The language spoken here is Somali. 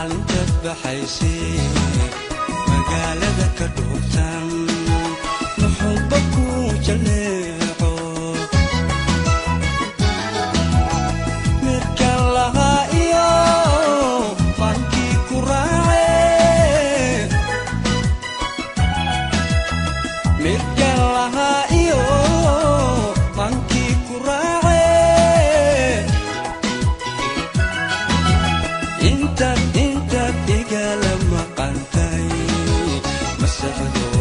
maalintaad baxaysay magaalada ka dhuubtan muxuuba ku jaleeco midkan lahaa iyo maankii ku raace midkan lahaa iyo maankii ku raace intaad intaad igala maqantay masaxdo